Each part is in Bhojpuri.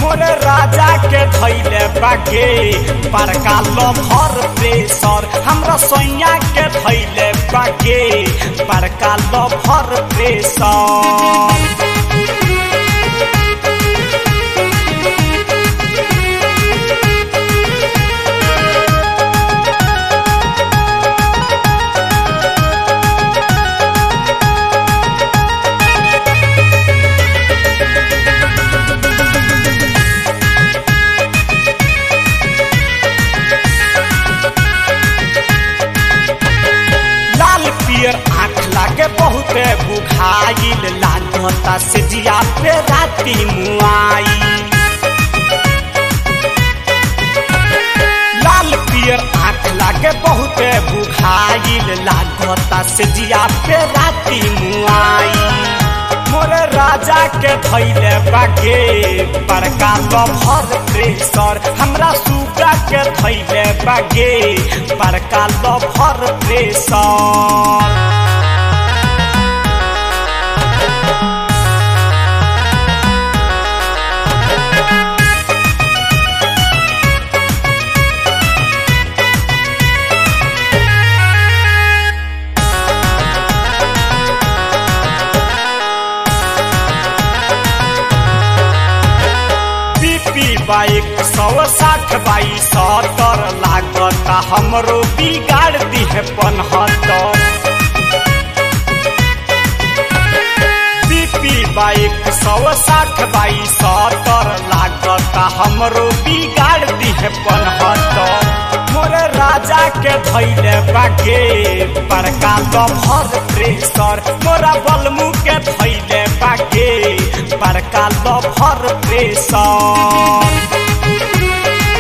मोरे राजा के धैले बागे बड़का लभर प्रेशर हमरा सैया के धैले बागे बड़का लभर प्रेशर लाल पियर आँख लागे बहुते बुघाइल लागता से जिया पे राती मुआई लाल पियर आँख लागे बहुते बुघाइल लागता से जिया पे राती मुआई मोरे राजा के धैले बागे बड़का लभर प्रेशर हमरा सुगा के धैले बागे बड़का लभर प्रेशर बीपी बाइक सौ साठ बाई सत्तर लागता हमरो बिगाड़ दिहे पनहत्तर बीपी बाइक सौ साठ बाई सत्तर लागता हमरो बिगाड़ दिहे पनहत्तर मोरे राजा के धैले बागे बड़का लभर प्रेशर मोरा बलमू के धैले बागे बड़का लभर प्रेशर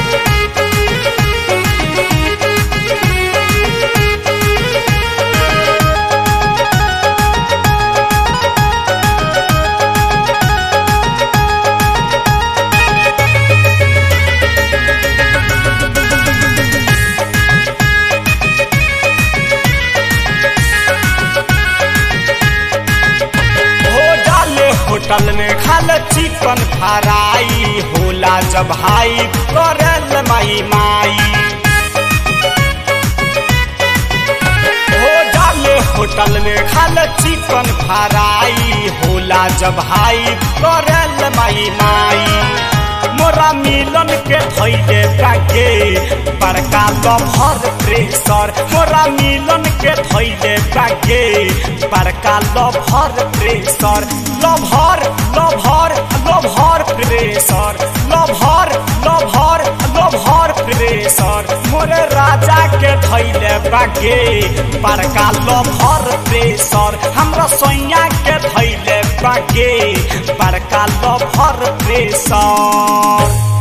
हो डाले होटल में खाल चिकन फ्राई होला जब हाई करल माई माई हो डाले होटल में खाल चिकन फ्राई होला जब हाई करल माई माई मोरा मिलन के धैले बागे बड़का लभर प्रेशर मोरा मिलन के धैले बागे बड़का lover pressure lover lover lover pressure lover lover lover pressure मोरे राजा के धैले बागे बड़का लभर प्रेशर हमरा सैया के धैले बागे बड़का लभर प्रेशर